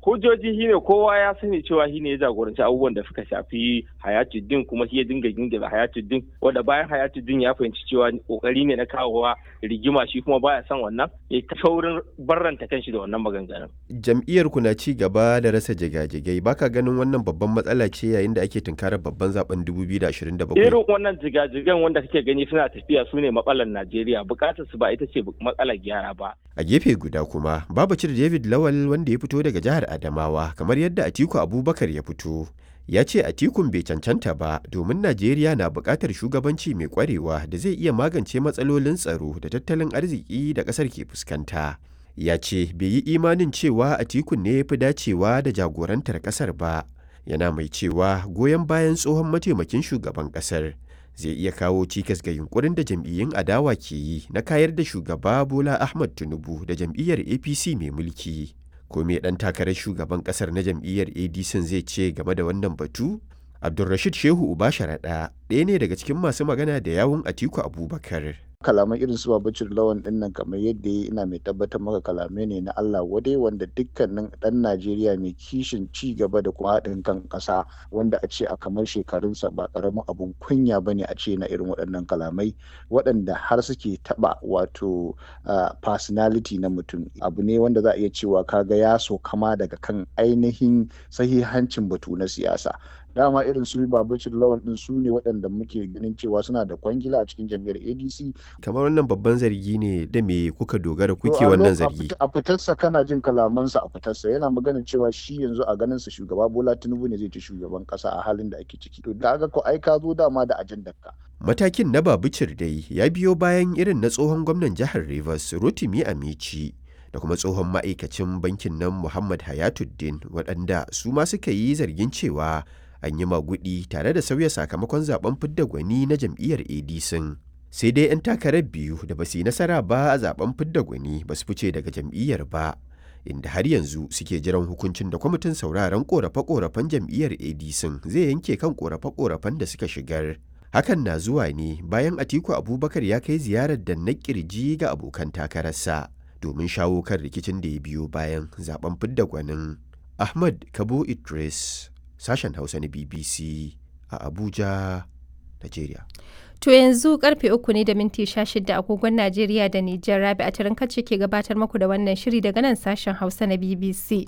hujjoji shine kowa ya sani cewa shine ya jagoranci abubuwan da suka shafi hayatuddin kuma shi ya dinga gingira hayatuddin wanda bayan hayatuddin ya fahimci cewa kokari ne na kawowa rigima shi kuma baya son wannan ya ta saurin barranta kanshi da wannan maganganun jam'iyyar ku na ci gaba da rasa jigajigai baka ganin wannan babban matsala ce yayin da ake tunkarar babban zaben 2027 irin wannan jigajigan wanda kake gani suna tafiya su ne matsalar Najeriya bukatar su ba ita ce matsalar gyara ba a gefe guda kuma babacir David Lawal wanda ya fito daga jihar Adamawa kamar yadda Atiku Abubakar ya fito ya ce Atikun bai cancanta ba domin Najeriya na buƙatar shugabanci mai ƙwarewa da zai iya magance matsalolin tsaro da tattalin arziki da ƙasar ke fuskanta. Ya ce bai yi imanin cewa Atikun ne ya fi dacewa da jagorantar ƙasar ba, yana mai cewa goyon bayan tsohon mataimakin shugaban ƙasar zai iya kawo cikas ga yunkurin da jam'iyyun adawa ke yi na kayar da shugaba Bola Ahmad Tinubu da jam'iyyar APC mai mulki. ko me dan takarar shugaban kasar na jam'iyyar adc zai ce game da wannan batu abdulrashid shehu uba sharaɗa ɗaya ne daga cikin masu magana da yawun atiku abubakar kalaman irin su babacin lawan din nan kamar yadda ya ina mai tabbatar maka kalamai ne na Allah wadai wanda dukkanin dan Najeriya mai kishin ci gaba da kuma haɗin kan ƙasa wanda a ce a kamar shekarunsa ba ƙaramin abun kunya ba ne a ce na irin waɗannan kalamai waɗanda har suke taɓa wato personality na mutum abu ne wanda za a iya cewa kaga ya so kama daga kan ainihin sahihancin batu na siyasa dama irin su babacin lawan din su ne waɗanda muke ganin cewa suna da kwangila a cikin jam'iyyar adc kamar wannan babban zargi ne da me kuka dogara kuke wannan zargi a fitarsa kana jin kalamansa a fitarsa yana magana cewa shi yanzu a ganin sa shugaba bola tinubu ne zai ci shugaban kasa a halin da ake ciki to da ko ai ka zo dama da ajandar ka matakin na babicir dai ya biyo bayan irin na tsohon gwamnan jihar rivers rotimi amici da kuma tsohon ma'aikacin bankin nan muhammad hayatuddin waɗanda su ma suka yi zargin cewa an yi magudi tare da sauya sakamakon zaben fidda gwani na jam'iyyar adc sai dai 'yan takarar biyu da ba su yi nasara ba a zaben fidda gwani ba su fice daga jam'iyyar ba inda har yanzu suke jiran hukuncin da kwamitin sauraron korafe-korafen jam'iyyar adc zai yanke kan korafe-korafen da suka shigar hakan na zuwa ne bayan atiku abubakar ya kai ziyarar da na kirji ga abokan takararsa domin shawo kan rikicin da ya biyo bayan zaben fidda gwanin ahmad kabo idris sashen hausa na bbc a abuja nigeria To yanzu karfe uku ne da minti sha shida agogon Najeriya da Nijar Rabi a tarin kacce ke gabatar muku da wannan shiri daga nan sashen Hausa na BBC.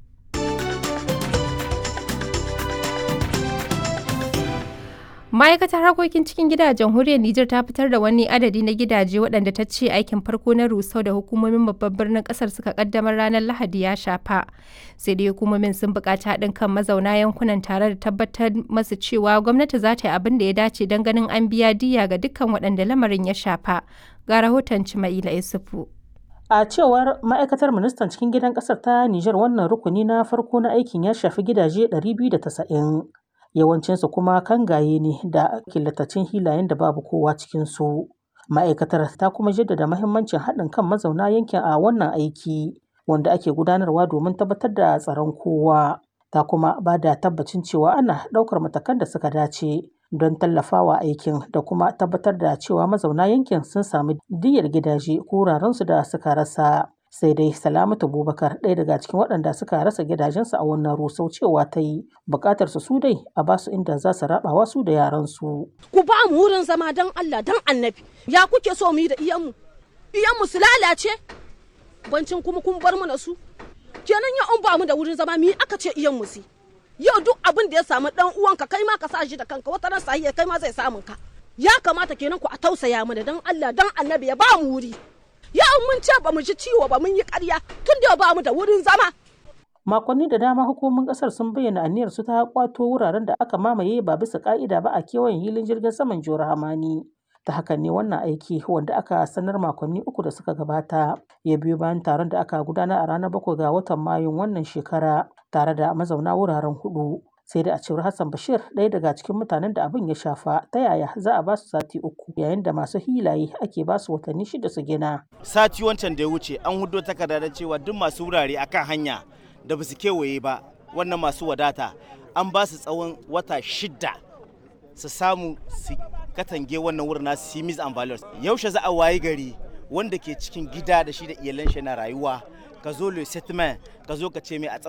ma'aikatar harkokin cikin gida a jamhuriyar Nijar ta fitar da wani adadi na gidaje waɗanda ta ce aikin farko na rusau da hukumomin babban birnin ƙasar suka kaddamar ranar Lahadi ya shafa. Sai dai hukumomin sun buƙaci haɗin kan mazauna yankunan tare da tabbatar masu cewa gwamnati za ta yi abin da ya dace don ganin an biya diya ga dukkan waɗanda lamarin ya shafa. Ga rahoton Cima'ila Isufu. A cewar ma'aikatar ministan cikin gidan ƙasar ta Nijar wannan rukuni na farko na aikin ya shafi gidaje 290. yawancinsu kuma kangaye ne da killatacin hilayen da babu kowa cikinsu. Ma'aikatar ta kuma jaddada mahimmancin haɗin kan mazauna yankin a wannan aiki wanda ake gudanarwa domin tabbatar da tsaron kowa. Ta kuma ba da tabbacin cewa ana ɗaukar matakan da suka dace don tallafawa aikin da kuma tabbatar da cewa mazauna yankin sun sami diyyar gidaje ko wurarensu da suka rasa. sai dai salamatu bubakar ɗaya daga cikin waɗanda suka rasa gidajensu a wannan rusau cewa ta yi buƙatar su dai a ba su inda za su rabawa su da yaransu. ku ba mu wurin zama don allah don annabi ya kuke so mu yi da iyanmu iyanmu su lalace bancin kuma kun bar mu na su kenan ya an ba mu da wurin zama mi aka ce iyanmu su yau duk abin da ya samu dan uwanka kai ma ka sa shi da kanka wata ran sahiya kai ma zai samun ka ya kamata kenan ku a tausaya mana don allah don annabi ya ba mu wuri yau mun ce ba mu ji ciwo ba mun yi ƙarya tun da ba mu da wurin zama. Makonni da dama hukumomin ƙasar sun bayyana aniyar su ta kwato wuraren da aka mamaye ba bisa ƙa'ida ba a kewayen hilin jirgin saman Jihar Hamani. Ta hakan ne wannan aiki wanda aka sanar makonni uku da suka gabata ya biyo bayan taron da aka gudana a ranar bakwai ga watan Mayun wannan shekara tare da mazauna wuraren hudu. sai da a cewar Hassan Bashir ɗaya daga cikin mutanen da abin ya shafa ta yaya za a ba su sati uku yayin da masu hilaye ake ba su watanni shida su gina. Sati wancan da ya wuce an hudo takarda da cewa duk masu wurare akan hanya da ba su kewaye ba wannan masu wadata an ba su tsawon wata shida su samu su katange wannan wurin nasu simis and values yaushe za a wayi gari wanda ke cikin gida da shi da iyalan shi na rayuwa ka zo le settlement ka zo ka ce mai a